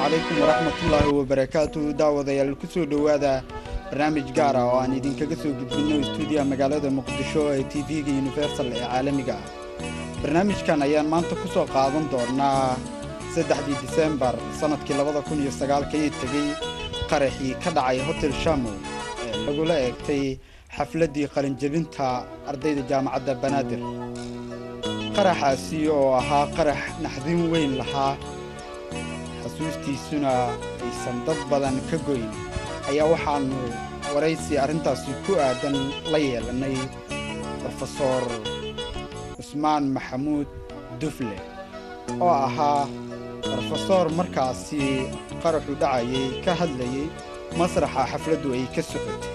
calaykum waraxmatullaahi wabarakaatu daawadayaal ku soo dhowaada barnaamij gaar ah oo aan idinkaga soo gudbinno istuudiyaha magaalada muqdisho ee tv-ga universal ee caalamiga ah barnaamijkan ayaan maanta ku soo qaadan doonnaa saddexdii disembar sannadkii labada kun iyo sagaalkii tegey qaraxii ka dhacay hotel shamow ee lagula eegtay xafladdii qalinjebinta ardayda jaamacadda banaadir qaraxaasi oo ahaa qarax naxdin weyn lahaa xasuustiisuna aysan dad badan ka goyn ayaa waxaannu waraysi arrintaasi ku aadan la yeelannay brofesor cusmaan maxamuud dufle oo ahaa brofesor markaasi qaraxu dhacayay ka hadlayay masraxa xafladdu ay ka socotay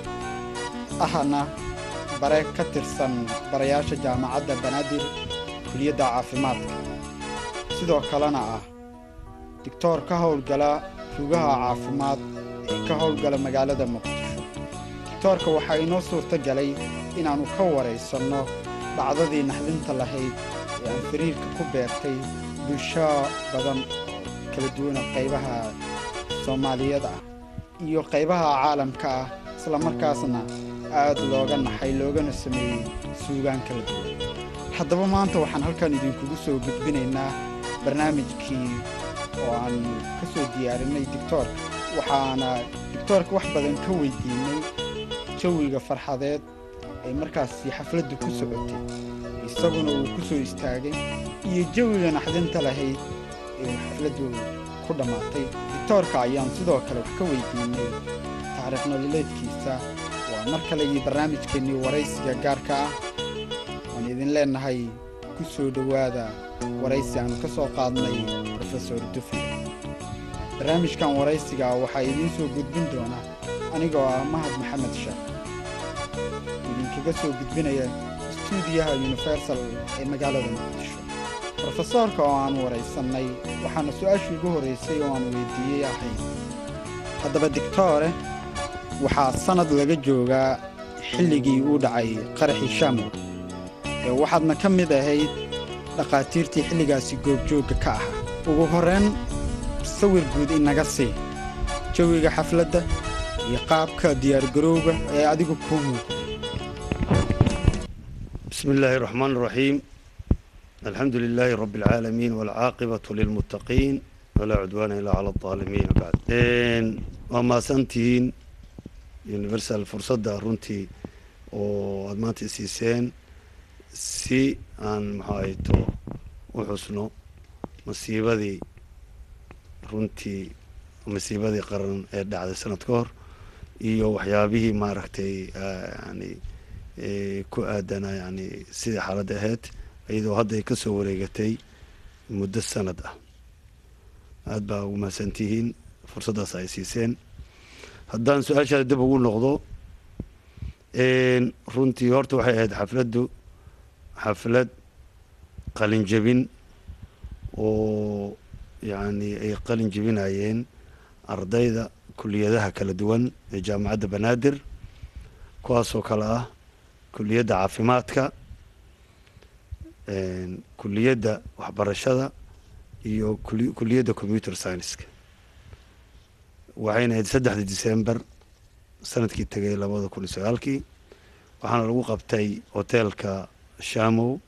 ahna bare ka tirsan barayaasha jaamacadda banaadir kuliyadda caafimaadka sidoo kalena ah digtoor ka howlgala rugaha caafimaad ee ka howlgala magaalada muqdisho digtoorka waxaa inoo suurto galay inaannu ka waraysanno dhacdadii naxdinta lahayd ee aan fariirka ku beertay bulsho badan kala duwana qaybaha soomaaliyeed ah iyo qaybaha caalamka ah isla markaasna aad looga naxay loogana sameeyey suugaan kala duwan haddaba maanta waxaan halkan idinkugu soo gudbinaynaa barnaamijkii oo aan ka soo diyaarinnay digtoorka waxaana digtoorka wax badan ka weydiinnay jawiga farxadeed ay markaasi xafladdu ku socotay isaguna uu ku soo istaagay iyo jawiga naxdinta lahayd ee uu xafladdu ku dhammaatay digtoorka ayaan sidoo kale wax ka weydiinnay taariikh nololeedkiisa waa mar kale iyo barnaamijkeennii waraysiga gaarka ah waan idin leennahay ku soo dhowaada waraysi aanu ka soo qaadnay brofesor dufle barnaamijkan waraysiga waxaa idiin soo gudbin doona anigoo ah mahad maxamed sheekh idinkaga soo gudbinaya istuudiyaha universal ee magaalada muqdisho brofesoorka oo aan waraysannay waxaana su-aashii ugu horraysay oo aan weydiiyey ahayd haddaba digtoore waxaa sannad laga joogaa xilligii uu dhacay qaraxii shamow ee waxaadna ka mid ahayd dhakhaatiirtii xilligaasi goobjoogga ka ahaa ugu horrayn sawir guud inaga sii jawiga xafladda iyo qaabka diyaargarowga ee adigu kuu muuqday بسم الله الرحمن الرحيم الحمد لله رب العالمين والعاقبة للمتقين ولا عدوان إلا على الظالمين بعد وما سنتين يونيفرسال فرصة runtii oo aad maanta isiiseen si aan maxaayto u xusno masiibadii runtii masiibadii qaran ee dhacday sanad ka hor iyo waxyaabihii maaragtay yani ku aadana yani sidai xaaladda ahayd iyadoo hadda ay ka soo wareegatay muddo sanad ah aad baa ugu mahadsantihiin fursaddaas ay siiseen haddaan su-aashaada dib ugu noqdo runtii horta waxay ahayd xafladdu xaflad qalin jebin oo yani ay qalin jebinayeen ardayda kuliyadaha kala duwan ee jaamacadda banaadir kuwaasoo kale ah kuliyadda caafimaadka kuliyadda waxbarashada iyo kuliyadda computer scienceska waxayna ahayd saddexdii december sanadkii tegay labada kun iyo sagaalkii waxaana lagu qabtay hoteelka shamow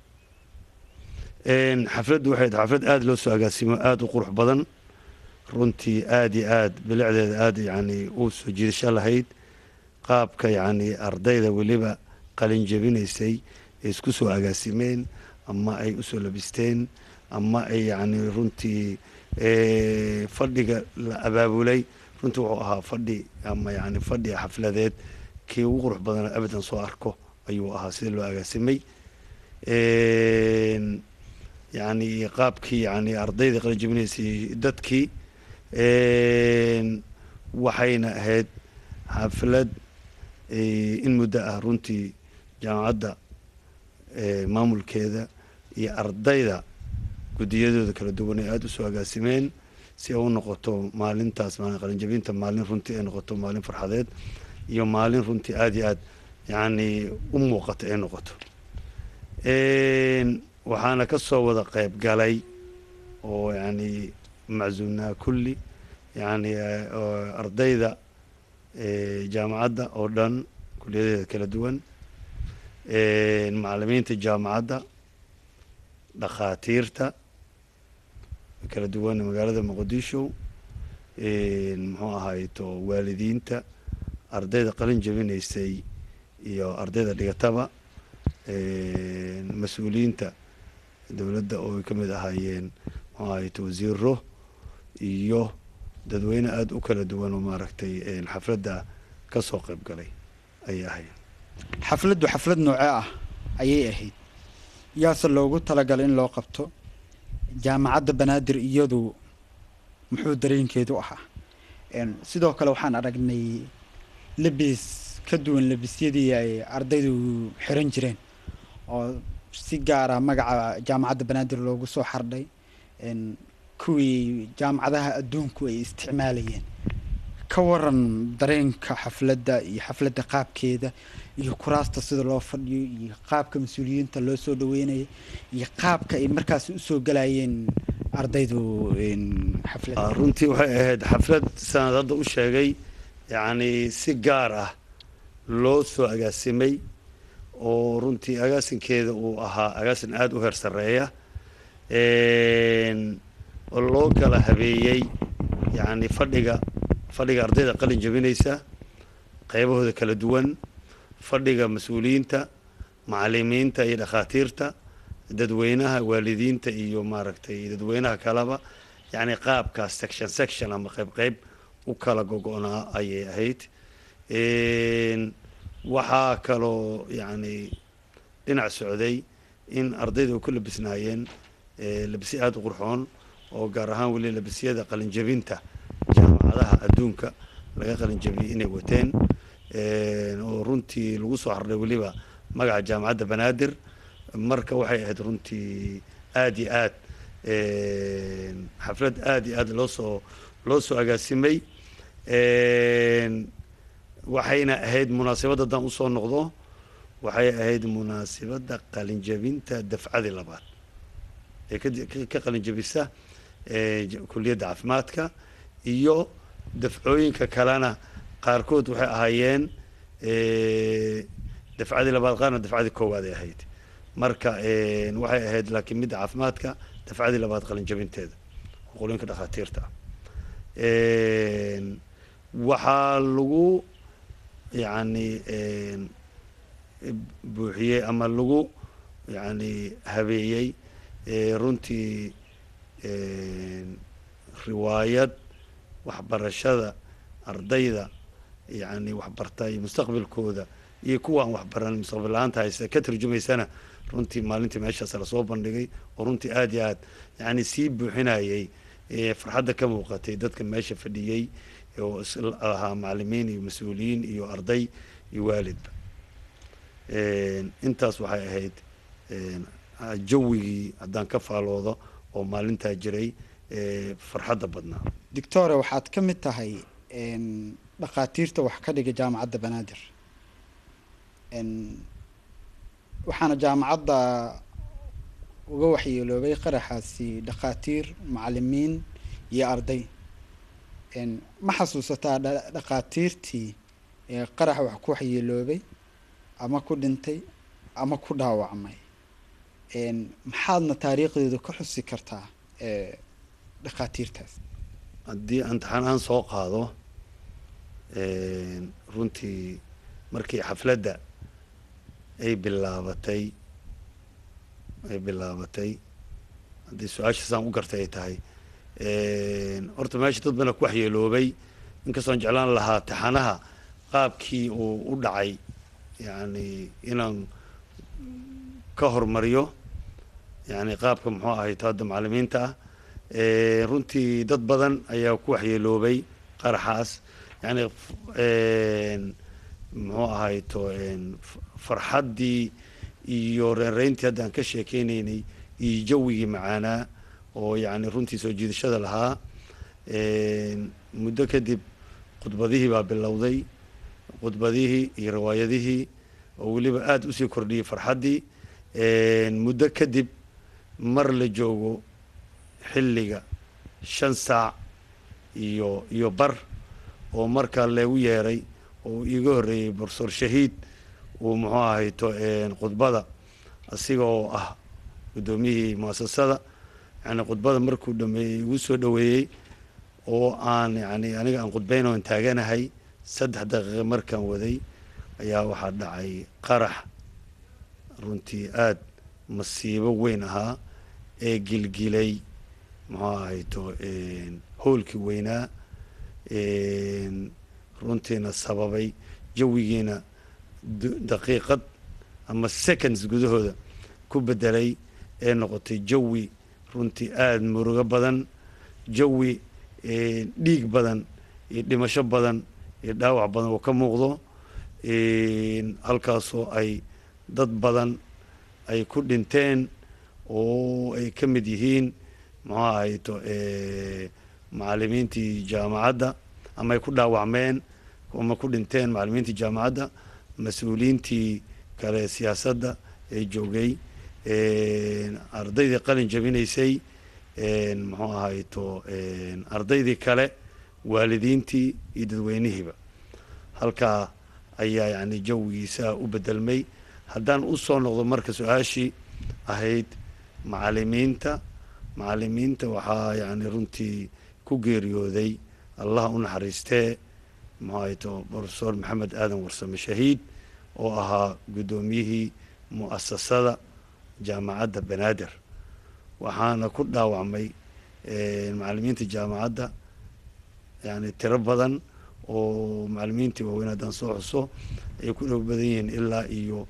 xafladdu waxay ahayd xaflad aada loo soo agaasimo aada u qurux badan runtii aada iyo aad bilicdeeda aada yani u soo jiidasho lahayd qaabka yani ardayda weliba qalin jebinaysay ay isku soo agaasimeen ama ay usoo labisteen ama ay yani runtii fadhiga la abaabulay runtii wuxuu ahaa fadhi ama yani fadhi xafladeed kii ugu qurux badan abadan soo arko ayuu ahaa sida loo agaasimay yani qaabkii yani ardayda qalin jebinaysay dadkii waxayna ahayd xaflad in muddo ah runtii jaamacadda maamulkeeda iyo ardayda guddiyadooda kala duwan ay aada usoo agaasimeen si ay u noqoto maalintaas maalin qalinjabinta maalin runtii ay noqoto maalin farxadeed iyo maalin runtii aada iyo aad yani u muuqata ay noqoto waxaana ka soo wada qayb galay oo yani maczuumnaha kulli yacni ardayda jaamacadda oo dhan kuliyadeeda kala duwan macalimiinta jaamacadda dhakhaatiirta kala duwan magaalada muqdisho muxuu ahayto waalidiinta ardayda qalin jabinaysay iyo ardayda dhigataba mas-uuliyiinta dowladda oo ay ka mid ahaayeen muxuu ahayto wasiiro iyo dadweyne aada u kala duwan oo maaragtay xafladda ka soo qayb galay ayay ahayd xafladdu xaflad noocee ah ayay ahayd yaase loogu talagalay in loo qabto jaamacadda banaadir iyadu muxuu dareenkeedu ahaa sidoo kale waxaan aragnay lebis ka duwan lebisyadii ay ardaydu xiran jireen oo si gaara magaca jaamacadda banaadir loogu soo xardhay kuwii jaamacadaha adduunku ay isticmaalayeen ka waran dareenka xafladda iyo xafladda qaabkeeda iyo kuraasta sida loo fadhiyo iyo qaabka mas-uuliyiinta loo soo dhaweynaya iyo qaabka ay markaasi usoo galayeen ardaydu xafladda runtii waxay ahayd xaflad sanad hadda u sheegay yacni si gaar ah loo soo agaasimay oo runtii agaasinkeeda uu ahaa agaasin aada u heer sarreeya oo loo kala habeeyey yacni fadhiga fadhiga ardayda qalin jabinaysa qaybahooda kala duwan fadhiga mas-uuliyiinta macalimiinta iyo dhakhaatiirta dadweynaha waalidiinta iyo maaragtay dadweynaha kaleba yacni qaabkaas section section ama qayb qayb u kala gogo-naa ayay ahayd waxaa kaloo yacni dhinac socday in ardayda u ku labisnaayeen labisyo aada u qurxoon oo gaar ahaan weli labisyada qalinjabinta jaamacadaha adduunka laga qalinjabiyey inay wateen oo runtii lagu soo xardhay weliba magaca jaamacadda banaadir marka waxay ahayd runtii aada iyo aad xaflad aada iyo aad loo soo loo soo agaasimay waxayna ahayd munaasabadda haddaan usoo noqdo waxay ahayd munaasabadda qalinjabinta dafcadii labaad ee ka qalinjabisa kuliyadda caafimaadka iyo dafcooyinka kalena qaarkood waxay ahaayeen dafcadii labaad qaarna dafcadii koowaad ay ahayd marka waxay ahayd laakiin midda caafimaadka dafcadii labaad qalinjabinteeda qolooyinka dhakhaatiirta waxaa lagu yacni buuxiyey ama lagu yacni habeeyey runtii riwaayad waxbarashada ardayda yacni waxbarta iyo mustaqbalkooda iyo kuwa aan waxbaran mustaqbal la-aanta haysta ka turjumaysana runtii maalintii meeshaas lasoo bandhigay oo runtii aada iyo aad yacni sii buuxinayay farxadda ka muuqatay dadka meesha fadhiyey oo ahaa macalimiin iyo mas-uuliyiin iyo arday iyo waalidba intaas waxay ahayd jawigii haddaan ka faaloodo oo maalintaa jiray farxadda badnaa doctore waxaad ka mid tahay dhakhaatiirta wax ka dhiga jaamacadda banaadir waxaana jaamacadda uga waxyeeloobay qaraxaasi dhakhaatiir macalimiin iyo arday ma xasuusataa dhakhaatiirtii qaraxa wax ku waxyeeloobay ama ku dhintay ama ku dhaawacmay maxaadna taariikhdeedu ka xusi kartaa dhakhaatiirtaas haddii aan taxanaan soo qaado runtii markii xafladda ay bilaabatay ay bilaabatay haddii su-aasha saan u gartay ay tahay horta meesha dad bana ku waxyeeloobay inkastoon jeclaan lahaa taxanaha qaabkii uu u dhacay yacni inaan ka hormariyo yacni qaabka muxuu ahay hadda macalimiinta ah runtii dad badan ayaa ku waxyeeloobay qaraxaas yacni muxuu ahay to farxaddii iyo reynreyntii hadda aan ka sheekeynaynay iyo jawigii macaanaa oo yacni runtii soo jiidashada lahaa muddo kadib khudbadihii baa bilowday khudbadihii iyo riwaayadihii oo weliba aada usii kordhiyey farxaddii muddo kadib mar la joogo xilliga shan saac iyo iyo bar oo markaa leegu yeeray oo iiga horreeyey borsoor shahiid uu muxuu ahayto khudbada asiga oo ah guddoomiyihii muasasada yani khudbada markuu dhameeyey igu soo dhoweeyey oo aan yani aniga aan khudbayn oon taaganahay saddex daqiiqa markaan waday ayaa waxaa dhacay qarax runtii aada masiibo weyn ahaa ee gilgilay muxuu ahayto howlkii weynaa runtiina sababay jawigiina daqiiqad ama seconds gudahooda ku bedelay ee noqotay jawi runtii aada murugo badan jawi dhiig badan iyo dhimasho badan iyo dhaawac badan oo ka muuqdo halkaasoo ay dad badan ay ku dhinteen oo ay ka mid yihiin muxuu ahayto macalimiintii jaamacadda ama ay ku dhaawacmeen ama ku dhinteen macalimiintii jaamacadda mas-uuliyiintii kale siyaasadda ee joogay ardaydii qalin jabinaysay muxuu ahayto ardaydii kale waalidiintii iyo dadweynihiiba halkaa ayaa yani jawigiisa u bedelmay haddaan usoo noqdo marka su-aashii ahayd macalimiinta macalimiinta waxaa yani runtii ku geeriyooday allah u naxariistee muxuu ahayto profesor maxamed aadan warsame shahiid oo ahaa guddoomiyihii mu'asasada jaamacadda banaadir waxaana ku dhaawacmay macalimiinta jaamacadda yani tiro badan oo macalimiintii waaweyn haddaan soo xuso ay ku dhow badan yihiin ilaa iyo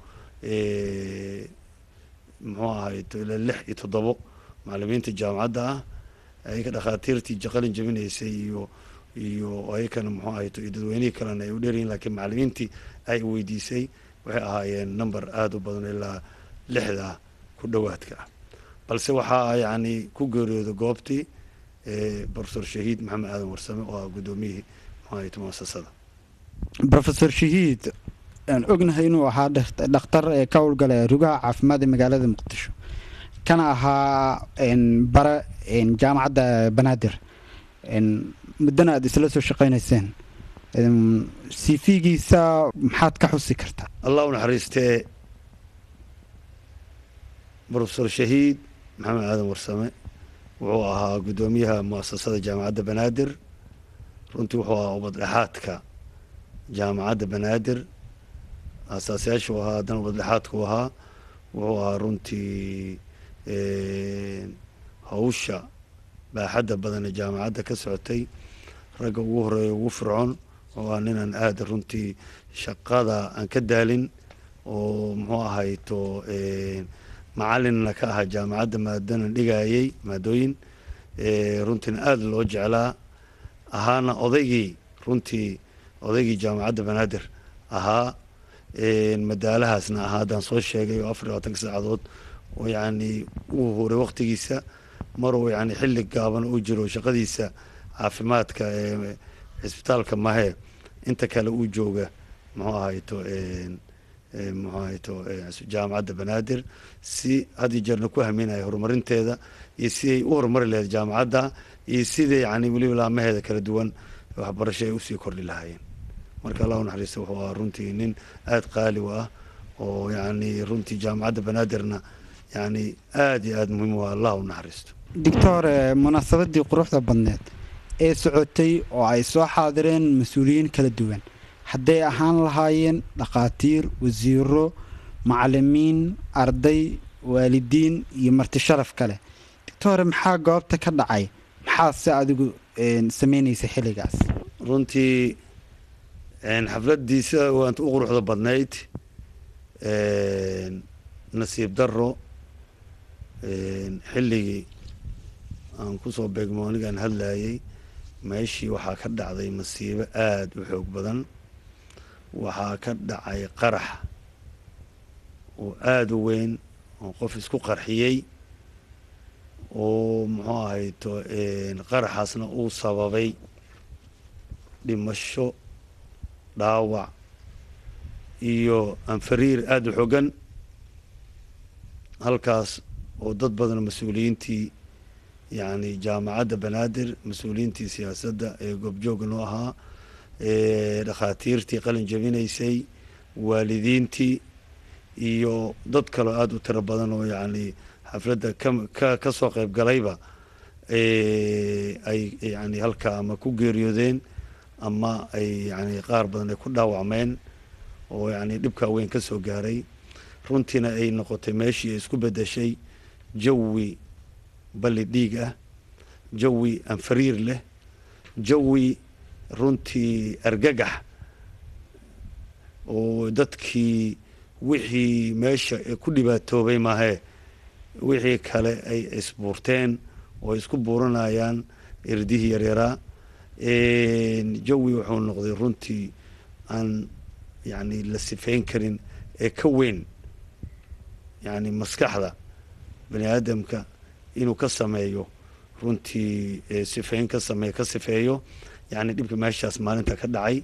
muxuu ahayto ilaa lix iyo toddobo macalimiinta jaamacadda ah ayaka dhakhaatiirtii jaqalin jabinaysay iyo iyo ayakana muxuu ahayto iyo dadweynihii kalena ay u dheeryihin lakiin macalimiintii ay weydiisay waxay ahaayeen number aada u badan ilaa lixda ku dhowaadka ah balse waxaa yani ku geeriyooda goobtii profesor shahiid maxamed aadan warsame oo ah guddoomiyihii muxuu ahayto muasasada profesor shahiid aan ognahay inuu ahaa dhakhtar ee ka howlgala rugaha caafimaad ee magaalada muqdisho kana ahaa bare jaamacadda banaadir muddana aada isla soo shaqaynayseen cv-giisa maxaad ka xusi kartaa allah u naxariistee profesor shahiid maxamed aadan warsame wuxuu ahaa guddoomiyaha muasasada jaamacadda banaadir runtii wuxuu ahaa ubadhexaadka jaamacadda banaadir aasaasayaashu ahaa haddana ubadhexaadku ahaa wuxuu ahaa runtii hawsha baaxadda badan ee jaamacadda ka socotay ragga ugu horeeya ugu fircoon oo ah ninaan aada runtii shaqada aan ka daalin oo muxuu ahayto macalinna ka ahaa jaamacadda maadana dhigayay maadooyin runtiina aada loo jeclaa ahaana odaygii runtii odaygii jaamacadda banaadir ahaa madaalahaasna ahaa haddaan soo sheegay oo afar iyo labaatanka saacadood oo yacni uu huray waktigiisa maruu yani xilli gaaban uu jiro shaqadiisa caafimaadka ee cisbitaalka mahee inta kale uu jooga muxuu ahayto muxuu ahayto jaamacadda banaadir si had iyo jeerna ku haminaya horumarinteeda iyo siday u horumari lahayd jaamacadda iyo sidai yani weliba laamaheeda kala duwan waxbarasho ay usii kordhi lahaayeen marka allah u naxariista wuxuu ahaa runtii nin aada qaali u ah oo yani runtii jaamacadda banaadirna yani aada iyo aada muhiim u ah allah u naxariisto doctor munaasabadii quruxda badneed ee socotay oo ay soo xaadireen mas-uuliyiin kala duwan hadday ahaan lahaayeen dhakhaatiir wasiiro macalimiin arday waalidiin iyo marti sharaf kale doctore maxaa goobta ka dhacay maxaa se adigu sameynaysa xilligaas runtii xafladdiisa waanta u quruxda badnayd nasiib daro xilligii aan kusoo beegmo anigaan hadlayay meeshii waxaa ka dhacday masiibo aada u xoog badan waxaa ka dhacay qarax oo aada u weyn oo qof isku qarxiyey oo muxuu ahayto qaraxaasna uu sababay dhimasho dhaawac iyo anfariir aada u xogan halkaas oo dad badan mas-uuliyiintii yacni jaamacadda banaadir mas-uuliyiintii siyaasadda ee goobjooga noo ahaa dhakhaatiirtii qalin jabinaysay waalidiintii iyo dad kaloo aada u tiro badan oo yacni xafladda ka ka soo qayb galayba ay yani halkaa ama ku geeriyoodeen ama ay yani qaar badan ay ku dhaawacmeen oo yani dhibkaa weyn ka soo gaaray runtiina ay noqotay meeshii ay isku bedeshay jawi balli dhiig ah jawi anfariir leh jawi runtii argagax oo dadkii wixii meesha ku dhibaatoobay maahee wixii kale ay isbuurteen oo ay isku buuranayaan irdihii yaryaraa jawi wuxuu noqday runtii aan yani la sifeyn karin ee ka weyn yani maskaxda bani aadamka inuu ka sameeyo runtii sifeyn ka sameeyo ka sifeeyo yani dhibka meeshaas maalinta ka dhacay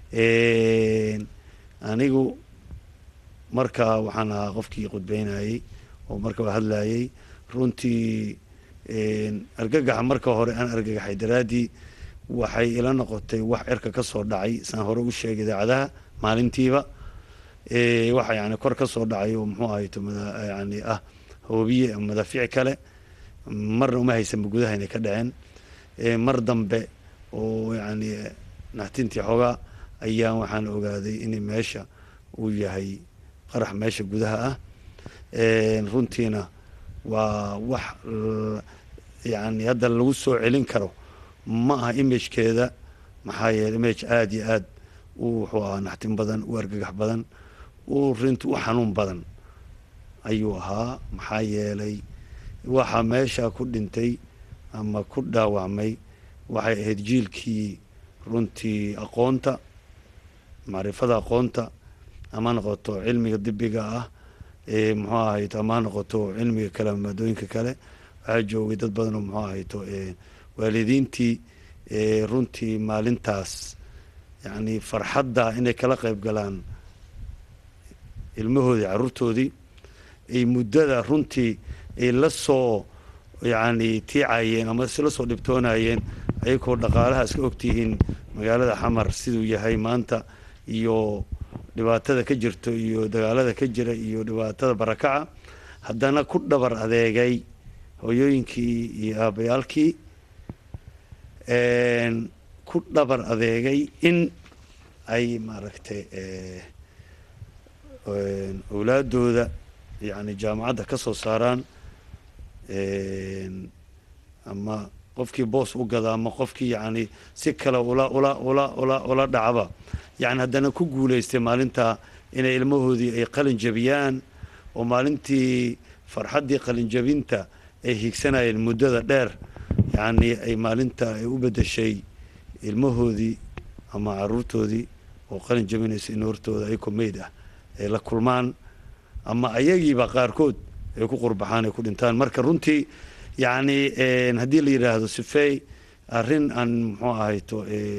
anigu markaa waxaan ahaa qofkii khudbeynayey oo markaa hadlayey runtii argagaxa marka hore aan argagaxay daraaddii waxay ila noqotay wax cirka ka soo dhacay saan hore u sheegay idaacadaha maalintiiba waxa yani kor ka soo dhacay oo muxuu ahayto yani ah hoobiye madaafiic kale marna uma haysanba gudaha inay ka dhaceen mar dambe oo yani naxtintii xoogaa ayaan waxaan ogaaday in meesha uu yahay qarax meesha gudaha ah runtiina waa wax yani hadda lagu soo celin karo ma aha imagekeeda maxaa yeele image aada iyo aad u wuxuu ahaa naxtin badan u argagax badan u rinti u xanuun badan ayuu ahaa maxaa yeelay waxa meesha ku dhintay ama ku dhaawacmay waxay ahayd jiilkii runtii aqoonta macrifada aqoonta ama noqoto cilmiga dibiga ah muxuu ahayto ama noqoto cilmiga kale maadooyinka kale waxaa joogay dad badan oo muxuu ahayto waalidiintii runtii maalintaas yani farxadda inay kala qayb galaan ilmahoodii caruurtoodii ay muddada runtii ay la soo yani tiicayeen ama la soo dhibtoonayeen ayagoo dhaqaalaha iska ogtihiin magaalada xamar siduu yahay maanta iyo dhibaatada ka jirto iyo dagaalada ka jira iyo dhibaatada barakaca haddana ku dhabar adeegay hooyooyinkii iyo aabayaalkii ku dhabar adeegay in ay maaragtay owlaadooda yani jaamacadda ka soo saaraan ama qofkii boos u gada ama qofkii yani si kale ula ula ula ula ula dhacba yani haddana ku guulaystay maalintaa inay ilmahoodii ay qalin jabiyaan oo maalintii farxaddii qalin jabinta ay higsanayeen muddada dheer yani ay maalinta ay u bedeshay ilmahoodii ama caruurtoodii oo qalin jabinaysa in hortooda ayagoo meyd ah ay la kulmaan ama ayagiiba qaarkood ay ku qurbaxaan ay ku dhintaan marka runtii yani haddii la yidhaahdo sifey arrin aan muxuu ahayto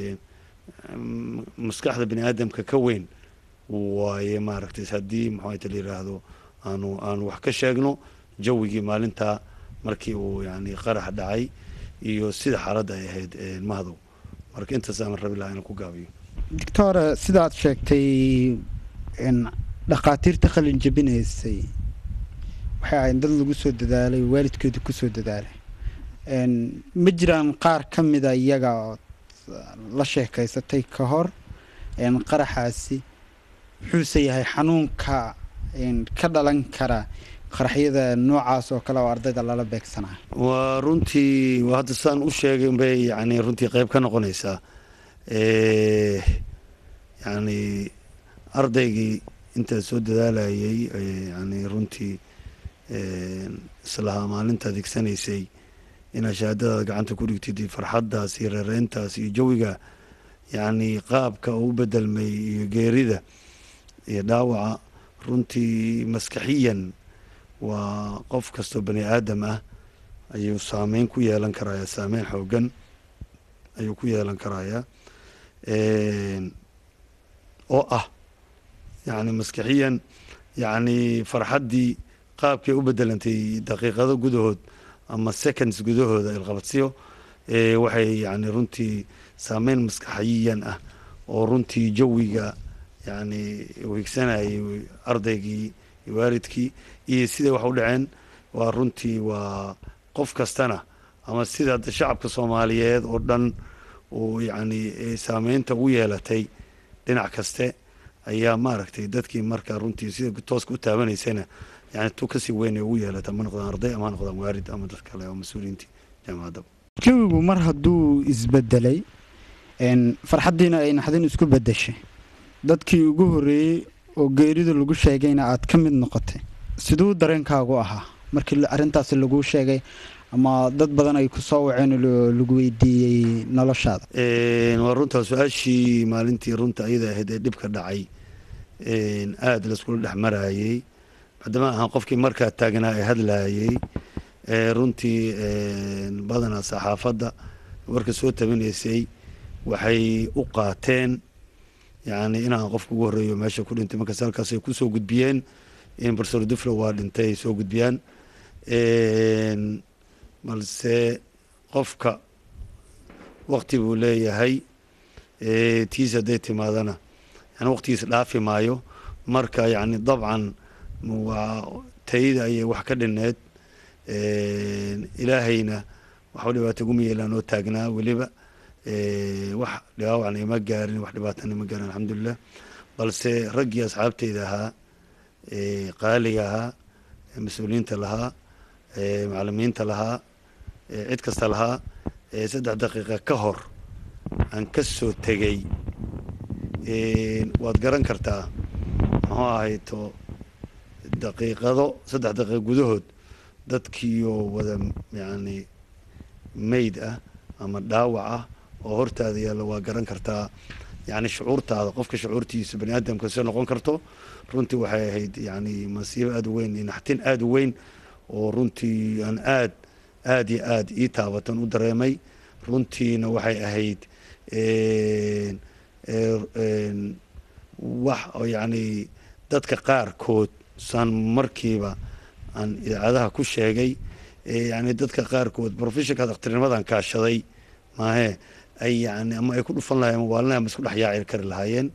maskaxda bini aadamka ka weyn waaye maaragtay haddii muxuu ahayto la yidhaahdo aanu aanu wax ka sheegno jawigii maalintaa markii uu yani qarax dhacay iyo sida xaaladda ay ahayd mahdow marka intaas aan rabi lahaa inaan ku gaabiyo doctor sidaad sheegtay dhakhaatiirta qalin jabinaysay waxay ahayd dad lagu soo dadaalay waalidkooda kusoo dadaalay ma jiraan qaar ka mida iyaga ood la sheekaysatay ka hor qaraxaasi muxuuse yahay xanuunka ka dhalan kara qaraxyada noocaas oo kale oo ardayda lala beegsanaa waa runtii waa hadda saan u sheegay bay yani runtii qeyb ka noqonaysaa yani ardaygii intaa soo dadaalayay yani runtii islahaa maalinta adeegsanaysay inaad shahaadadaada gacanta ku dhigtid iyo farxaddaas iyo reereyntaas iyo jawiga yani qaabka uu bedelmay iyo geerida iyo dhaawaca runtii maskaxiyan waa qof kastoo bani aadam ah ayuu saameyn ku yeelan karaya saameyn xoogan ayuu ku yeelan karaya oo ah yani maskixiyan yani farxaddii qaabkay u bedelantay daqiiqado gudahood ama seconds gudahooda ilqabadsiyo waxay yani runtii saameyn maskaxiyan ah oo runtii jawiga yani wiigsanayay ardaygii iyo waalidkii iyo siday wax u dhaceen waa runtii waa qof kastana ama sida shacabka soomaaliyeed oo dhan uu yani saameynta ugu yeelatay dhinac kaste ayaa maaragtay dadkii marka runtii sida tooska u taabanaysana yani tu kasii weyn ay ugu yeelata ma noqdaan arday ama ha noqdaan waalid ama dad kale oo mas-uuliyiintii jaamacadda jawigu mar hadduu isbedelay farxaddiina ay naxdin isku bedeshay dadkii ugu horreeyey oo geerida lagu sheegayna aad ka mid noqotay siduu dareenkaagu ahaa markii arrintaasi laguu sheegay ama dad badan ay ku soo waceen lagu weydiiyey noloshaada waa runtaa su-aashii maalintii runta ayada ahayd ee dhibka dhacay aada laiskula dhex maraayey maadaama ahaan qofkii markaa taagnaa ee hadlaayey runtii badanaa saxaafadda warka soo tabinaysay waxay u qaateen yani inaan qofka ugu horreeyo meesha ku dhintay markaas halkaas ay kusoo gudbiyeen in profesor duflo waa dhintay ay soo gudbiyaan balse qofka wakti buu leeyahay tiis hadday timaadana yani waqtigiisa dhaafi maayo marka yani dabcan waa tayada ayay wax ka dhineed ilaahayna waxba dhibaato guma yeelaan oo taagnaa weliba wax dhaawacna ima gaarin wax dhibaatana ima gaarin alxamdulilah balse raggii asxaabteyda ahaa qaaliga ahaa mas-uuliyiinta lahaa macalimiinta lahaa cid kasta lahaa saddex daqiiqa ka hor aan ka soo tegey waad garan kartaa muxuu ahayto daqiiqado saddex daqiiqa gudahood dadkiioo wada yani mayd ah ama dhaawac ah oo hortaada yaalla waa garan kartaa yani shucuurtaada qofka shucuurtiisa bani aadamka soo noqon karto runtii waxay ahayd yani masiibo aada u weyn iyo naxtin aada u weyn oo runtii aan aad aada iyo aada ii taabatan u dareemay runtiina waxay ahayd wax oo yani dadka qaarkood saan markiiba aan idaacadaha ku sheegay yani dadka qaarkood professionka daktarnimadan kaashaday maahe ay yani ama ay ku dhufan lahayen ama waalina ama isku dhex yaaci kari lahaayeen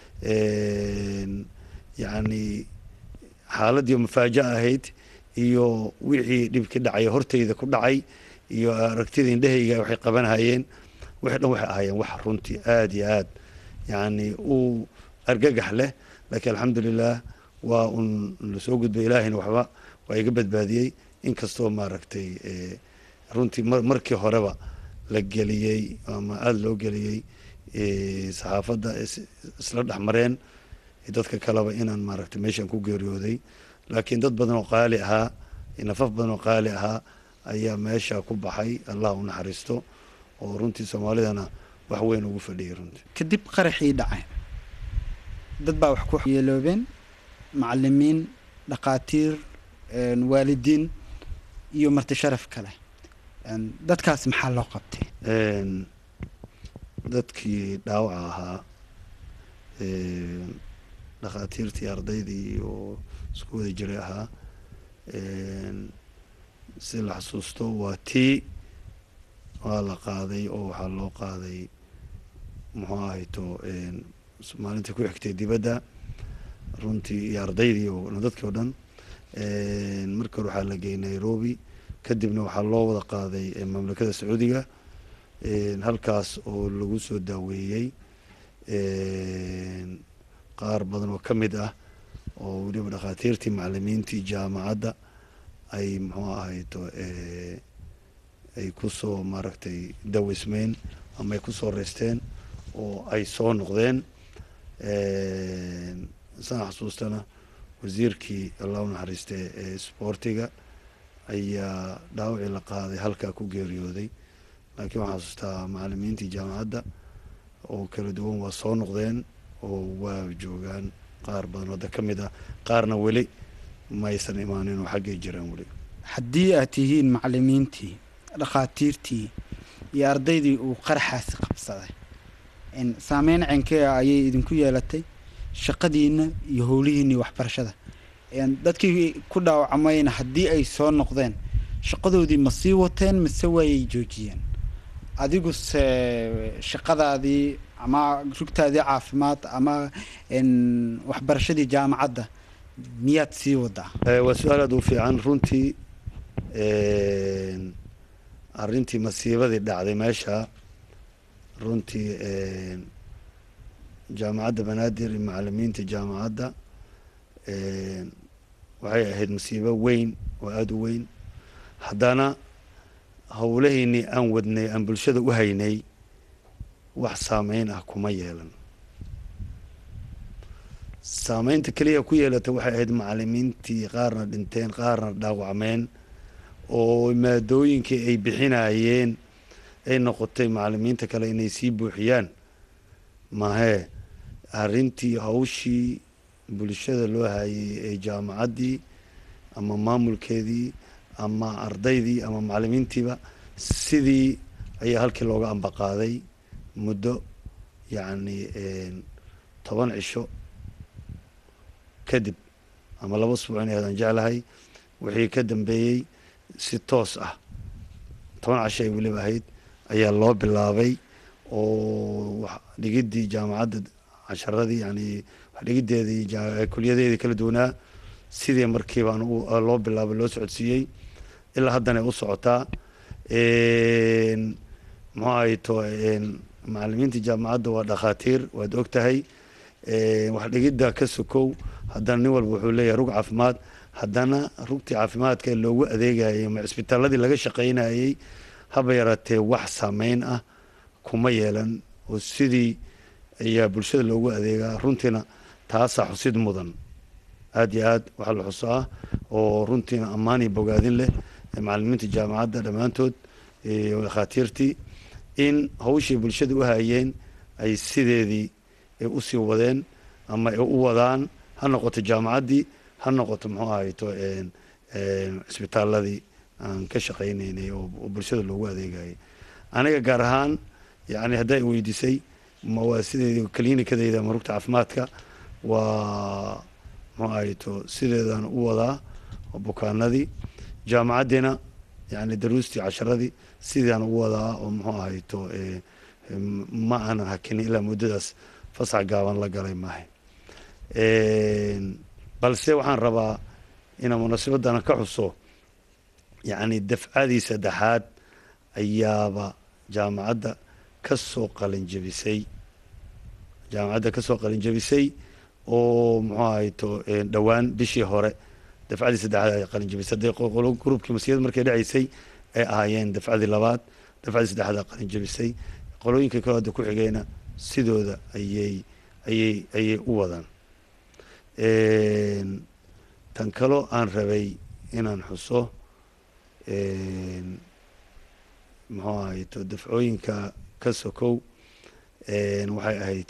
yani xaaladii mafaaja ahayd iyo wixii dhibki dhacay horteyda ku dhacay iyo aragtida indhahayga waxay qabanhayeen wixii dhan waxay ahaayeen wax runtii aada iyo aad yani u argagax leh laakiin alxamdulilah waa un lasoo gudbay ilaahayna waxba waa iga badbaadiyey inkastoo maaragtay runtii markii horeba la geliyey ama aada loo geliyey saxaafadda isla dhex mareen dadka kaleba inaan maaragtay meeshaan ku geeriyooday laakiin dad badan oo qaali ahaa nafaf badan oo qaali ahaa ayaa meesha ku baxay allah u naxariisto oo runtii soomaalidana wax weyn ugu fadhiyay runtii kadib qaraxii dhacay dad baa wax ku yeeloobeen macalimiin dhakhaatiir waalidiin iyo marti sharaf kale dadkaas maxaa loo qabtay dadkii dhaawaca ahaa dhakhaatiirtii ardaydii oo isku wada jiray ahaa si la xasuusto waa tii waa la qaaday oo waxaa loo qaaday muxuu ahayto maalintii ku xigtay dibadda runtii iyo ardaydii oo dadkii oo dhan markii hore waxaa la geeyay nairobi kadibna waxaa loo wada qaaday mamlakada sacuudiga halkaas oo lagu soo daaweeyey qaar badan oo ka mid ah oo weliba dhakhaatiirtii macalimiintii jaamacadda ay muxuu ahayto ay kusoo maaragtay dawismeyn ama ay kusoo reysteen oo ay soo noqdeen saan xasuustana wasiirkii allah u naxariistay ee sboortiga ayaa dhaawacii la qaaday halkaa ku geeriyooday laakiin waxaan xasuustaa macalimiintii jaamacadda oo kala duwan waa soo noqdeen oo waa joogaan qaar badan wadda ka mid ah qaarna weli maysan imaanin oo xaggay jiraan weli haddii aad tihiin macalimiintii dhakhaatiirtii iyo ardaydii uu qaraxaasi qabsaday saameyn cenkee ah ayay idinku yeelatay shaqadiina iyo howlihiina iyo waxbarashada dadkii ku dhaawacmayna haddii ay soo noqdeen shaqadoodii ma sii wateen mise waayay joojiyeen adiguse shaqadaadii ama rugtaadii caafimaad ama waxbarashadii jaamacadda miyaad sii wadaa waa su-aal aad u fiican runtii arrintii masiibadii dhacday meesha runtii jaamacadda banaadir iyo macalimiinta jaamacadda waxay ahayd masiibo weyn oo aada u weyn haddana howlahaynii aan wadnay aan bulshada u haynay wax saameyn ah kuma yeelan saameynta keliya ku yeelata waxay ahayd macalimiintii qaarna dhinteen qaarna dhaawacmeen oo maadooyinkii ay bixinayeen ay noqotay macalimiinta kale inay sii buuxiyaan mahee arrintii hawshii bulshada loo hayay ee jaamacaddii ama maamulkeedii ama ardaydii ama macalimiintiiba sidii ayaa halkii looga ambaqaaday muddo yacni toban cisho kadib ama laba usbuuc inay hadaan jeclahay wixii ka dambeeyey si toos ah toban casho ay weliba ahayd ayaa loo bilaabay oo wax dhigiddii jaamacadda casharadii yani wax dhigiddeedii kuliyadeedii kala duwanaa sidii markiibaan loo bilaabay loo socodsiiyey ilaa haddana ay u socotaa muxuu ahay to macalimiinta jaamacadda waa dhakhaatiir waad og tahay wax dhigidda ka sokow haddana nin walba wuxuu leeyahay rug caafimaad haddana rugtii caafimaadka ee loogu adeegayay ma cisbitaaladii laga shaqaynayey haba yaraatee wax saameyn ah kuma yeelan oo sidii ayaa bulshada loogu adeegaa runtiina taasaa xusid mudan aada iyo aad waxaa la xuso ah oo runtiina ammaan iyo bogaadin leh macalimiinta jaamacadda dhammaantood dhakhaatiirtii in hawshii bulshada u hayeen ay sideedii ay usii wadeen ama ay u wadaan ha noqoto jaamacaddii ha noqoto muxuu ahayto cisbitaaladii aan ka shaqaynaynay oo bulshada loogu adeegayay aniga gaar ahaan yani haddaa i weydiisay ma waa sideedii klinikadeyda ama rugta caafimaadka waa muxuu ahayto sideedaan u wadaa bukaanadii jaamacaddiina yani daruustii casharadii sideedaan u wadaa oo muxuu ahayto ma aanan hakinin ilaa muddadaas fasax gaaban la galay maahay balse waxaan rabaa inaan munaasabadana ka xuso yacni dafcadii saddexaad ayaaba jaamacadda ka soo qalinjabisay jaamacadda ka soo qalinjabisay oo muxuu ahayto dhowaan bishii hore dafcadii saddexaad ay qalinjabisay hadday gruubkii masiyada markay dhacaysay ay ahaayeen dafcadii labaad dafcadii saddexaad ay qalinjabisay qolooyinka kale hadda ku xigayna sidooda ayay ayay ayay u wadaan tan kaloo aan rabay inaan xuso muxuu ahayto dafcooyinka ka sokow waxay ahayd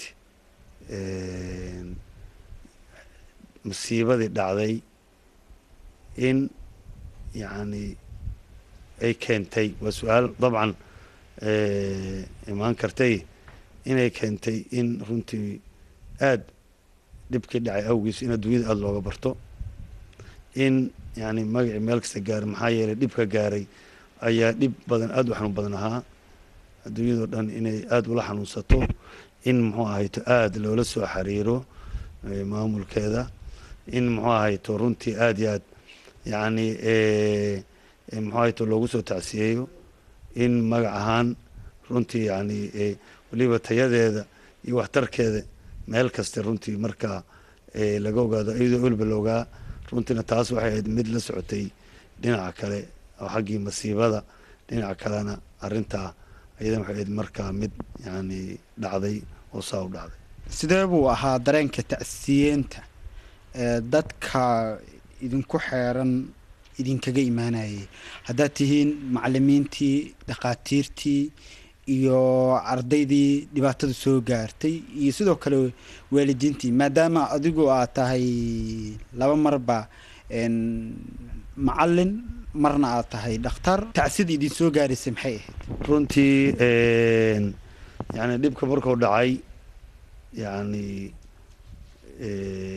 masiibadii dhacday in yacni ay keentay waa su-aal dabcan imaan kartay inay keentay in runtii aada dhibkii dhacay awgiis in adduunyada aada looga barto in yani magacii meel kasta gaaray maxaa yeelay dhibka gaaray ayaa dhib badan aada u xanuun badan ahaa adduunyadao dhan inay aada ula xanuunsato in muxuu ahayto aada loola soo xiriiro maamulkeeda in muxuu ahayto runtii aada iyo aad yacni muxuu ahayto loogu soo tacsiyeeyo in magac ahaan runtii yani weliba tayadeeda iyo waxtarkeeda meel kasta runtii markaa laga ogaado iyadoo weliba la ogaa runtiina taas waxay ahayd mid la socotay dhinaca kale oo xaggii masiibada dhinaca kalena arrintaa ayadan waxay ahayd markaa mid yani dhacday oo saa u dhacday sidee buu ahaa dareenka tacsiyeenta ee dadka idinku xeeran idinkaga imaanayay haddaad tihiin macalimiintii dhakhaatiirtii iyo ardaydii dhibaatada soo gaartay iyo sidoo kale waalidiintii maadaama adigu aad tahay laba marba macalin marna aad tahay dhakhtar tacsida idin soo gaaraysay maxay ahayd runtii yani dhibka markuu dhacay yani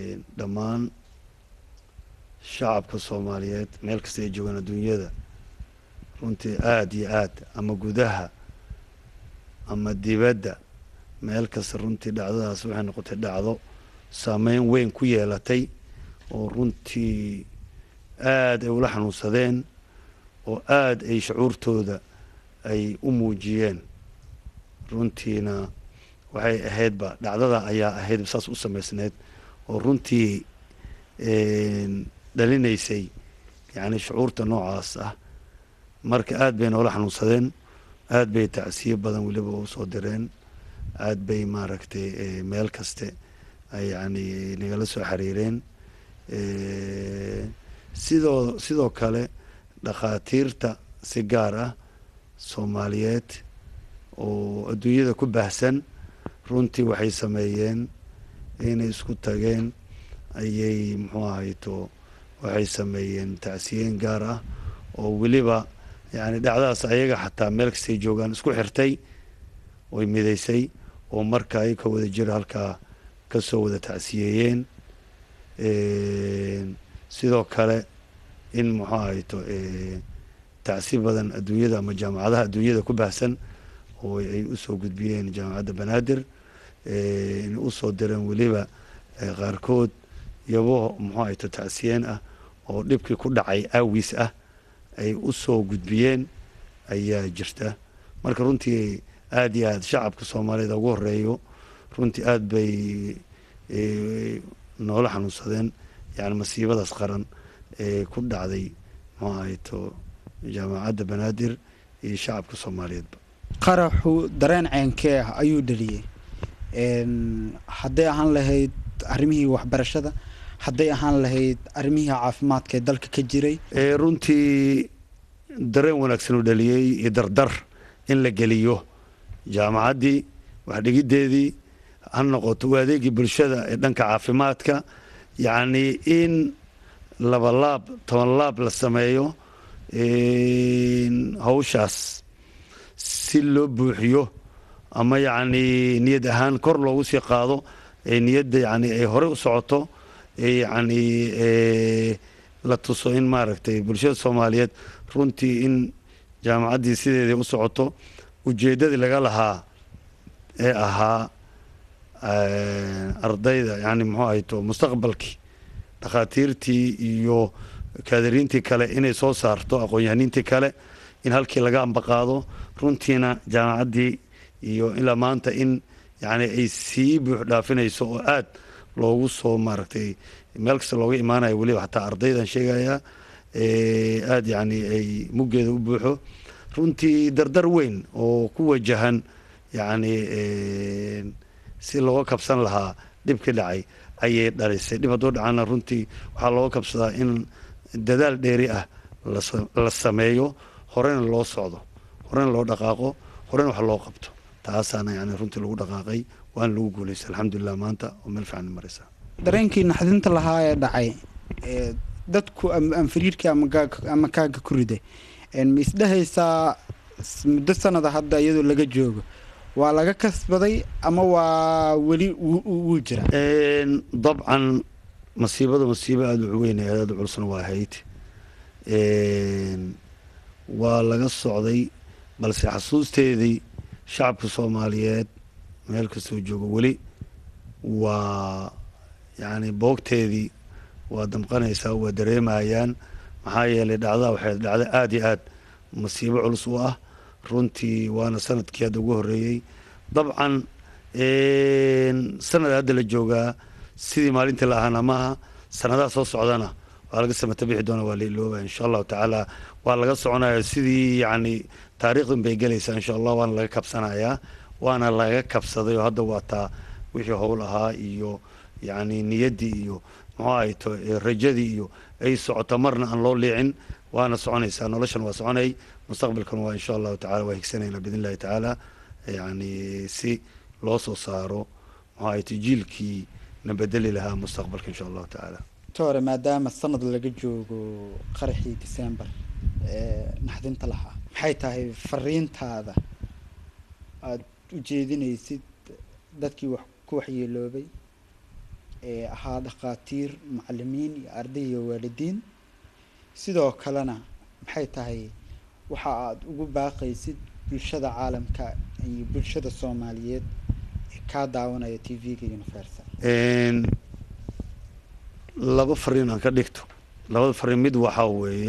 dhammaan shacabka soomaaliyeed meel kasta ay joogaan adduunyada runtii aada iyo aad ama gudaha ama dibadda meel kasta runtii dhacdadaas waxay noqotay dhacdo saameyn weyn ku yeelatay oo runtii aada ay ula xanuunsadeen oo aada ay shucuurtooda ay u muujiyeen runtiina waxay ahaydba dhacdada ayaa ahayd saas u samaysneyd oo runtii dhalinaysay yacni shucuurta noocaas ah marka aada bay noola xanuunsadeen aada bay tacsiyo badan weliba u soo direen aada bay maaragtay meel kaste ay yacni nagala soo xiriireen sidoo sidoo kale dhakhaatiirta si gaar ah soomaaliyeed oo adduunyada ku baahsan runtii waxay sameeyeen inay isku tageen ayay muxuu ahayto waxay sameeyeen tacsiyeyn gaar ah oo weliba yani dhacdadaas ayaga xataa meel kastay joogaan isku xirtay oy midaysay oo marka ay ka wada jira halkaa ka soo wada tacsiyeeyeen sidoo kale in muxuu ahayto tacsi badan adduunyada ama jaamacadaha adduunyada ku baahsan oo ay usoo gudbiyeen jaamacadda banaadir inay usoo direen weliba qaarkood iyabo muxuu ahayto tacsiyeen ah oo dhibkii ku dhacay aawiis ah ay usoo gudbiyeen ayaa jirta marka runtii aada iyo aad shacabka soomaaliyeed ugu horeeyo runtii aada bay noola xanuunsadeen yani masiibadaas qaran ee ku dhacday muxuu ahayto jaamacadda banaadir iyo shacabka soomaaliyeedba qaraxu dareen ceenkee ah ayuu dhaliyey hadday ahaan lahayd arrimihii waxbarashada hadday ahaan lahayd arrimihii caafimaadka ee dalka ka jiray runtii dareen wanaagsan uu dhaliyey iyo dardar in la geliyo jaamacaddii waxdhigiddeedii ha noqoto u adeegii bulshada ee dhanka caafimaadka yacni in laba laab toban laab la sameeyo hawshaas si loo buuxiyo ama yacni niyad ahaan kor loogu sii qaado ee niyadda yani ay horey u socoto yacni la tuso in maaragtay bulshada soomaaliyeed runtii in jaamacaddii sideedii u socoto ujeeddadii laga lahaa ee ahaa ardayda yani muxuu ahayto mustaqbalkii dhakhaatiirtii iyo kaadiriintii kale inay soo saarto aqoon-yahaniintii kale in halkii laga ambaqaado runtiina jaamacaddii iyo ilaa maanta in yani ay sii buux dhaafinayso oo aad loogu soo maaragtay meel kasta looga imaanayo weliba xataa ardaydan sheegaya aada yani ay muggeeda u buuxo runtii dardar weyn oo ku wajahan yani si looga kabsan lahaa dhibkii dhacay ayay dhalisay dhib hadduu dhacana runtii waxaa looga kabsadaa in dadaal dheeri ah la sameeyo horena loo socdo horena loo dhaqaaqo horena wax loo qabto taasaana yani runtii lagu dhaqaaqay waana lagu guulaystay alxamdulilah maanta oo meel fiican maraysa dareenkii naxdinta lahaa ee dhacay dadku ama fariirkii ama kaaga ku riday ma isdhehaysaa muddo sanada hadda iyadoo laga joogo waa laga kasbaday ama waa weli wuu jira dabcan masiibada masiibo aada u weyn ee aada u culusna waa ahayd waa laga socday balse xasuusteedii shacabka soomaaliyeed meel kastoo joogo weli waa yacni boogteedii waa damqanaysaa waa dareemayaan maxaa yeelay dhacdaa waxay dhacda aada iyo aad masiibo culus u ah runtii waana sanadkii hadda ugu horreeyey dabcan sanada hadda la joogaa sidii maalintii la ahaana maaha sanadaha soo socdana waa laga samata bixi doona waa la ilooba insha allahu tacaala waa laga soconaya sidii yacni taariikhdan bay gelaysaa insha allah waana laga kabsanayaa waana laga kabsaday oo hadda waa taa wixii howl ahaa iyo yacni niyaddii iyo muxuu ahayto rajadii iyo ay socoto marna aan loo liicin waana soconaysaa noloshan waa soconay mustaqbalkan waa insha allahu tacala waa higsanaynaa biidn illahi tacaala yani si loo soo saaro muxuu ahayto jiilkii na bedeli lahaa mustaqbalka insha allahu tacaala tore maadaama sanad laga joogo qaraxii december ee naxdinta lahaa maxay tahay fariintaada aada u jeedinaysid dadkii wax ku waxyeeloobay ee ahaa dhakhaatiir macalimiin iyo arday iyo waalidiin sidoo kalena maxay tahay waxa aada ugu baaqaysid bulshada caalamka iyo bulshada soomaaliyeed ee kaa daawanaya t v-ga universal laba fariin aan ka dhigto labada fariin mid waxaa weeye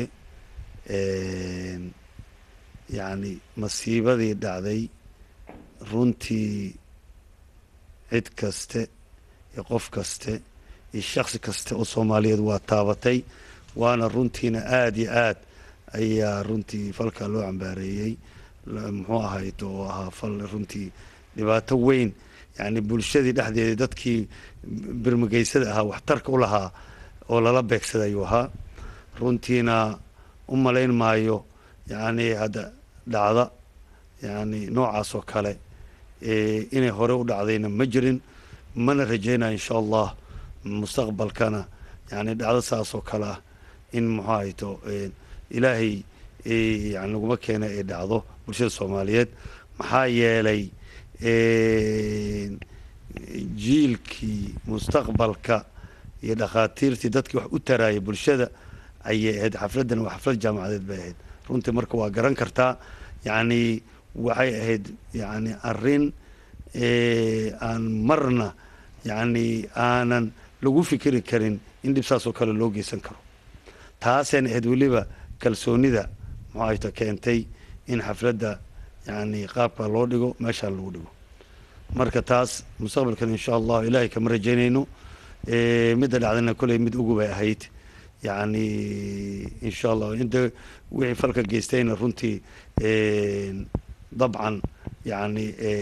yacni masiibadii dhacday runtii cid kaste iyo qof kaste iyo shaksi kaste oo soomaaliyeed waa taabatay waana runtiina aada iyo aad ayaa runtii falkaa loo cambaareeyey muxuu ahayd oo ahaa fal runtii dhibaato weyn yacni bulshadii dhexdeeda dadkii birmigeysada ahaa waxtarka u lahaa oo lala beegsada ayuu ahaa runtiina u malayn maayo yacni hadda dhacda yacni noocaas oo kale inay hore u dhacdayna ma jirin mana rajaynayo insha allah mustaqbalkana yani dhacdo saas oo kale ah in muxuu ahayto ilaahay yani laguma keena ay dhacdo bulshada soomaaliyeed maxaa yeelay jiilkii mustaqbalka iyo dhakhaatiirtii dadkii wax u taraayay bulshada ayay ahayd xafladdan waa xaflad jaamacadeed bay ahayd runtii marka waa garan kartaa yacni waxay ahayd yani arrin aan marna yacni aanan lagu fikiri karin in dhib saas oo kale loo geysan karo taasayna ahayd weliba kalsoonida muxuu ahayto keentay in xafladda yani qaabka loo dhigo meeshaan lagu dhigo marka taas mustaqbalkan insha allahu ilaahay kama rajaynayno midda dhacdana kolley mid ugu bay ahayd yani insha allah inta wixii falka geystayna runtii dabcan yani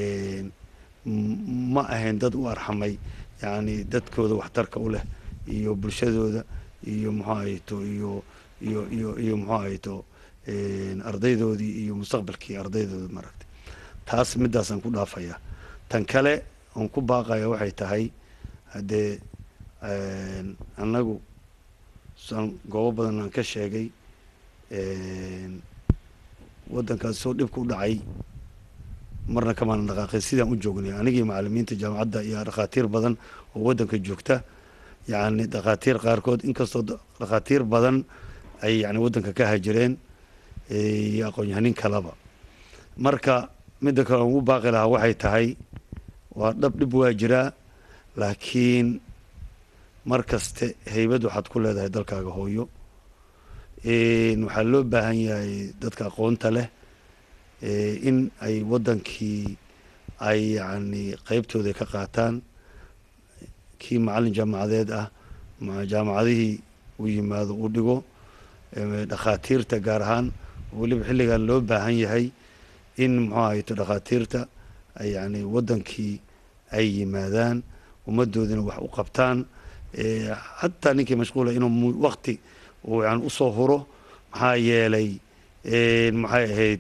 ma ahayn dad u arxamay yani dadkooda waxtarka u leh iyo bulshadooda iyo muxuu ahayto iyo iyo iyo iyo muxuu ahayto ardaydoodii iyo mustaqbalkii ardaydooda maaragtay taas midaasaan ku dhaafaya tan kale oon ku baaqaya waxay tahay haddee annagu saan goobo badan aan ka sheegay waddankaas soo dhibka u dhacay marna kamaana dhaqaaqay sidaan u joognay anigii macalimiinta jaamacadda iyo dhakhaatiir badan oo waddanka joogta yacni dhakhaatiir qaarkood inkastoo dhakhaatiir badan ay yani waddanka ka hajireen iyo aqoon-yahanin kaleba marka midda kale aan ugu baaqi lahaa waxay tahay waa dhab dhib waa jiraa laakiin mar kaste haybad waxaad ku leedahay dalkaaga hooyo waxaa loo baahan yahay dadka aqoonta leh in ay waddankii ay yacni qeybtooda ka qaataan kii macallin jaamacadeed ah jaamacadihii u yimaado u dhigo dhakhaatiirta gaar ahaan weliba xilligan loo baahan yahay in muxuu ahayto dhakhaatiirta ay yani waddankii ay yimaadaan ummaddoodina wax u qabtaan xataa ninkii mashquula inuu wakti uu yani usoo huro maxaa yeelay maxay ahayd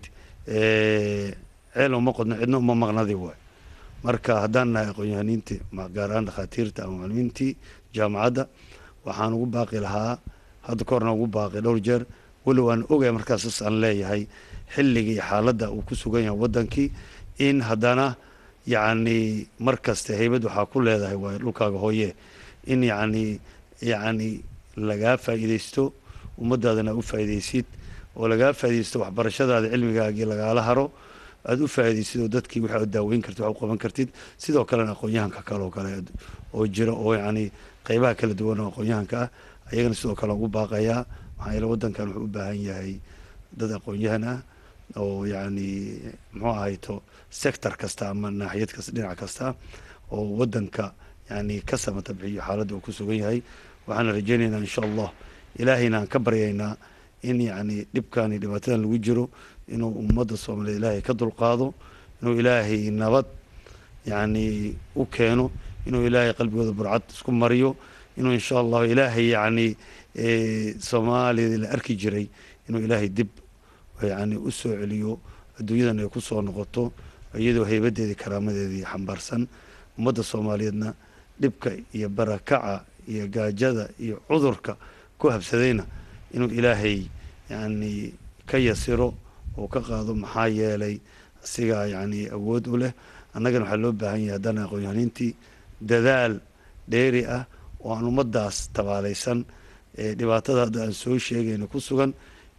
ceel uma qodno cidna uma maqnadi waay marka haddaan nahay aqoon-yahaniintii gaar ahaan dhakhaatiirta ama macalimiintii jaamacadda waxaan ugu baaqi lahaa hadda ka horna ugu baaqi dhowr jeer walow aan ogaya markaasas aan leeyahay xilligii xaaladda uu ku sugan yahay waddankii in haddana yacni mar kaste haybad waxaa ku leedahay waay dhulkaaga hooye in yacni yacni lagaa faa'iidaysto ummaddaadana u faa'iidaysid oo lagaa faa'iidaysto waxbarashadaada cilmigaagii lagaala haro aada u faa'iidaysid oo dadkii waxa ad daaweyn kartid wax u qaban kartid sidoo kalena aqoon-yahanka kale oo kale oo jira oo yacni qeybaha kala duwan oo aqoon-yahanka ah ayagana sidoo kale ugu baaqayaa maxaa yeele waddankan wuxuu u baahan yahay dad aqoon-yahan ah oo yacni muxuu ahayto sector kasta ama naaxiyad kasta dhinac kasta oo waddanka yani ka samata bixiyo xaaladda uu ku sugan yahay waxaana rajaynaynaa insha allah ilaahayna aan ka baryaynaa in yacni dhibkan iyo dhibaatadan lagu jiro inuu ummadda soomaaliyeed ilaahay ka dulqaado inuu ilaahay nabad yacni u keeno inuu ilaahay qalbigooda burcad isku mariyo inuu insha allahu ilaahay yacni soomaaliyadii la arki jiray inuu ilaahay dib yani u soo celiyo adduunyadan ay ku soo noqoto iyadoo haybadeedii karaamadeedii xambaarsan ummadda soomaaliyeedna dhibka iyo barakaca iyo gaajada iyo cudurka ku habsadayna inuu ilaahay yani ka yasiro oo ka qaado maxaa yeelay asigaa yani awood u leh annagana waxaa loo baahan yahay haddana aqoon-yahaniintii dadaal dheeri ah oo aan ummaddaas tabaalaysan ee dhibaatada hadda aan soo sheegayna ku sugan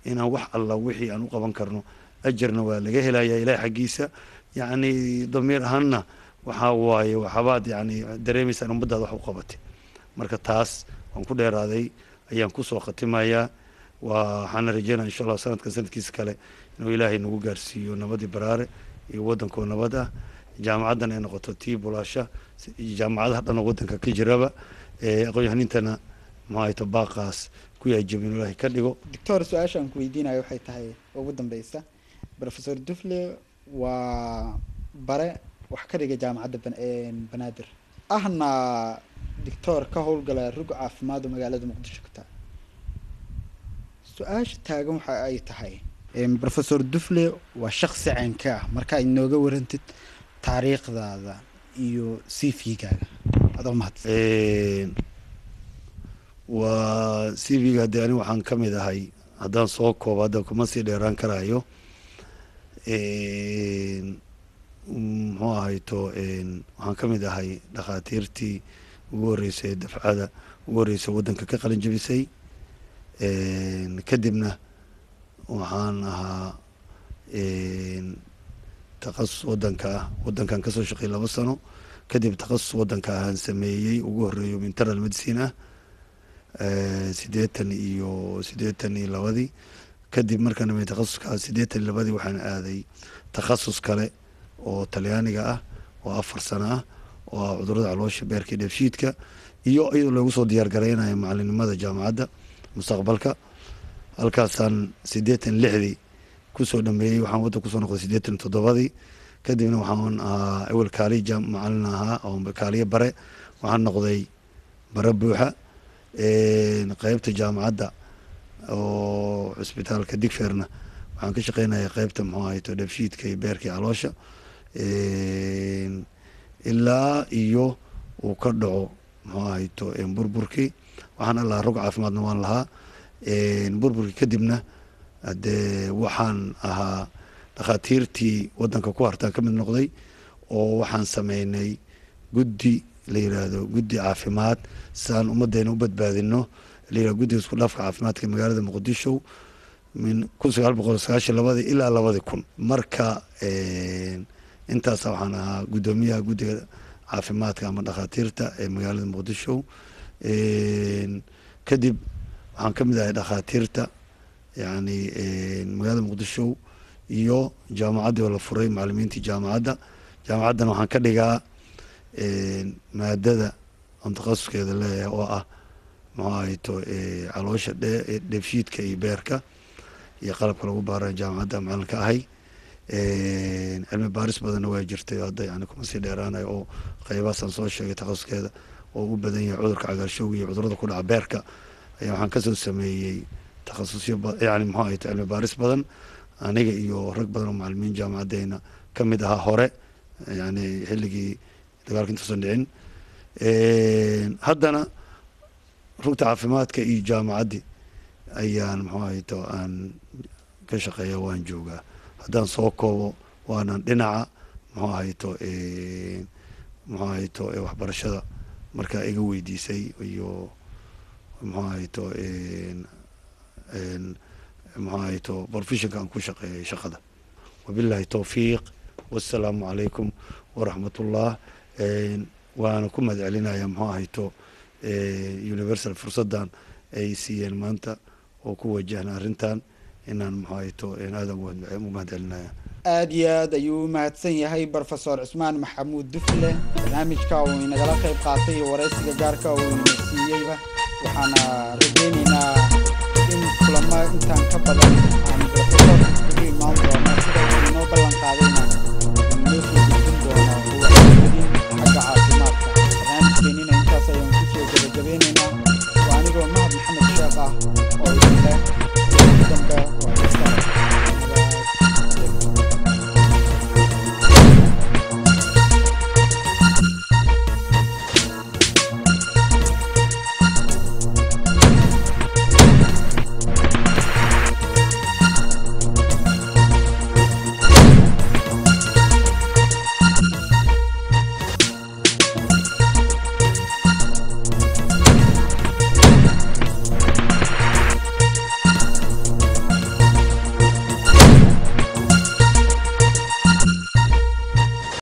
inaan wax alla wixii aan u qaban karno ajarna waa laga helaya ilaah xaggiisa yacni damiir ahaanna waxaa waaye waxabaad yacni dareemaysaan ummaddaada wax u qabatay marka taas waan ku dheeraaday ayaan kusoo khatimayaa waa waxaana rajeynaya insha allah sanadkan sanadkiisa kale inuu ilaahay nagu gaarsiiyo nabadii baraare iyo waddankoo nabad ah jaamacaddan ay noqoto tii bulaasha jaamacadaha dhan oo waddanka ka jiraba aqoon-yahanintana maxaayto baaqaas ku yaajabin ilaahay ka dhigo doctor su-aasha aan ku weydiinayo waxay tahay ugu dambeysa professor dufle waa bare wax ka dhiga jaamacadda banaadir ahna doctor ka howlgala rug caafimaad oo magaalada muqdisho ka tahay su-aasha taagan waxa ay tahay professor dufle waa shaksi caynka ah marka aad inooga warantid taariikhdaada iyo cv-gaaga adoo mahadsan waa c v-ga haddii ani waxaan ka mid ahay haddaan soo koobo hadda kuma sii dheeraan karaayo muxuu ahayto waxaan ka mid ahay dhakhaatiirtii ugu horreysay dafcada ugu horreysay waddanka ka qalin jabisay kadibna waxaan ahaa takhasus waddanka ah waddankan kasoo shaqeeyay laba sano kadib takhasus waddanka ahaan sameeyey ugu horreeyo internal medicine ah siddeetan iyo siddeetan iyo labadii kadib markaan dhamey takhasuska siddeetan iyo labadii waxaan aaday takhasus kale oo talyaaniga ah oo afar sano ah oo ah cudurada caloosha beerka iyo dheefshiidka iyo iyadoo loogu soo diyaar gareynayo macalinimada jaamacadda mustaqbalka halkaasaan siddeetan lixdii kusoo dhameeyey waxaan waddan kusoo noqday siddeetan toddobadii kadibna waxaan ahaa ewel kaaliya macalin ahaa oo kaaliya bare waxaan noqday bare buuxa qeybta jaamacadda oo cisbitaalka digferna waxaan ka shaqeynaya qeybta muxuu ahayto dheefshiidka iyo beerka iyo caloosha ilaa iyo uu ka dhaco muxuu ahayto burburkii waxaan allaha rog caafimaadna waan lahaa burburkii kadibna dee waxaan ahaa dhakhaatiirtii waddanka ku hartaan ka mid noqday oo waxaan sameynay guddi la yiraahdo guddi caafimaad siaan ummaddeena u badbaadino la yirahdo guddiga isku dhafka caafimaadka magaalada muqdisho min kun sagaal boqol sagaashan labadii ilaa labadii kun marka intaasa waxaan ahaa guddoomiyaha guddiga caafimaadka ama dhakhaatiirta ee magaalada muqdisho kadib waxaan ka mid ahay dhakhaatiirta yani magaalada muqdisho iyo jaamacaddii oo la furay macalimiintii jaamacadda jaamacaddana waxaan ka dhigaa maadada aan takhasuskeeda leeyahay oo ah muxuu ahayto caloosha dheefshiidka iyo beerka iyo qalabka lagu baara jaamacadda macalin ka ahay cilmi baaris badanna waa jirtay hadda yani kuma sii dheeraanayo oo qeybaasaan soo sheegay takhasuskeeda oo u badan yahay cudurka cagaarshowga iyo cudurada ku dhaca beerka ayaa waxaan kasoo sameeyey takhasusyo yani muxuu ahayto cilmi baaris badan aniga iyo rag badan oo macalimiin jaamacaddeena ka mid ahaa hore yani xilligii dagaalka intuusan dhicin haddana rugta caafimaadka iyo jaamacaddii ayaan muxuu ahayto aan ka shaqeeya waan joogaa haddaan soo koobo waanan dhinaca muxuu ahayto muxuu ahayto waxbarashada markaa iga weydiisay iyo muxuu ahayto muxuu ahayto professionka aan ku shaqeeyay shaqada wabillahi towfiiq wassalaamu calaykum waraxmat ullah waana ku mahad celinaya muxuu ahayto universal fursaddan ay siiyeen maanta oo ku wajahna arrintan inaan muxuu ahayto aadan u mahad celinaya aada iyo aad ayuu u mahadsan yahay brofesor cusmaan maxamuud dufle barnaamijka uu inagala qayb qaatay iyo waraysiga gaarka uu ina siiyeyba waxaana rajeyneynaa in kulamo intaan ka badan aan brofesor ugu imaan doono sida uu inoo ballan qaadayna